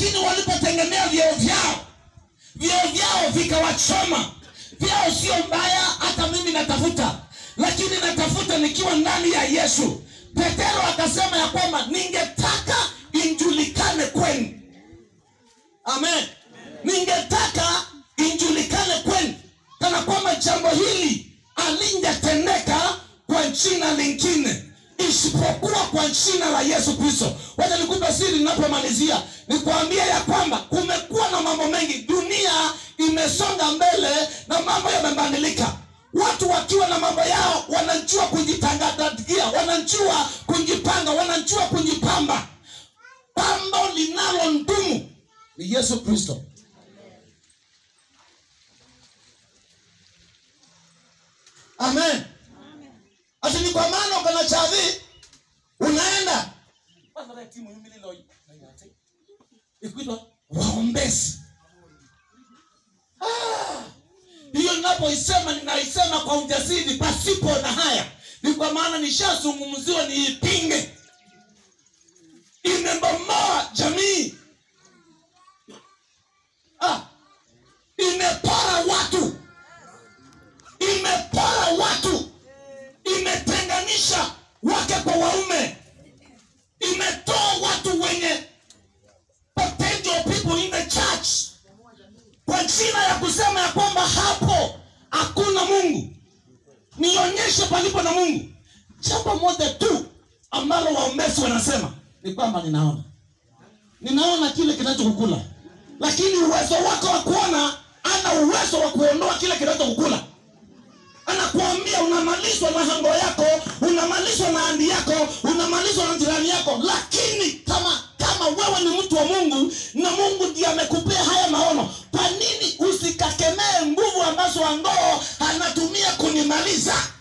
lakini walipotegemea vyeo vyao vyeo vyao vikawachoma vyao sio mbaya hata mimi natafuta lakini natafuta nikiwa ndani ya yesu petero akasema ya kwamba ningetaka injulikane kwenu amen ningetaka injulikane kwenu kana kwamba jambo hili alingetendeka kwa jina lingine isipokuwa kwa jina la yesu kristo wacha nikupe siri ninapomalizia nikuambia ya kwamba kumekuwa na mambo mengi dunia imesonga mbele na mambo yamebadilika watu wakiwa na mambo yao wanajua kujitangadagia wanajua kujipanga wanajua kujipamba pambo linalo ndumu ni yesu kristo amen ati ni kwa maana ukana chavi unaenda ikuitwa waombezi Ah, hiyo ninapoisema ninaisema kwa ujasiri pasipo na haya ni kwa maana nishazungumziwa niipinge imebomoa jamii ah, imepora watu imepora watu imetenganisha wake kwa waume imetoa watu wenye potential people in the church kwa jina ya kusema ya kwamba hapo hakuna mungu nionyeshe palipo na mungu jambo moja tu ambalo waombezi wanasema ni kwamba ninaona ninaona kile kinachokukula lakini uwezo wako wa kuona ana uwezo wa kuondoa kile kinachokukula anakuambia unamalizwa na hango yako unamalizwa na andi yako unamalizwa na jirani yako lakini kama kama wewe ni mtu wa mungu na mungu ndiye amekupea haya maono kwa nini usikakemee nguvu ambazo angoo anatumia kunimaliza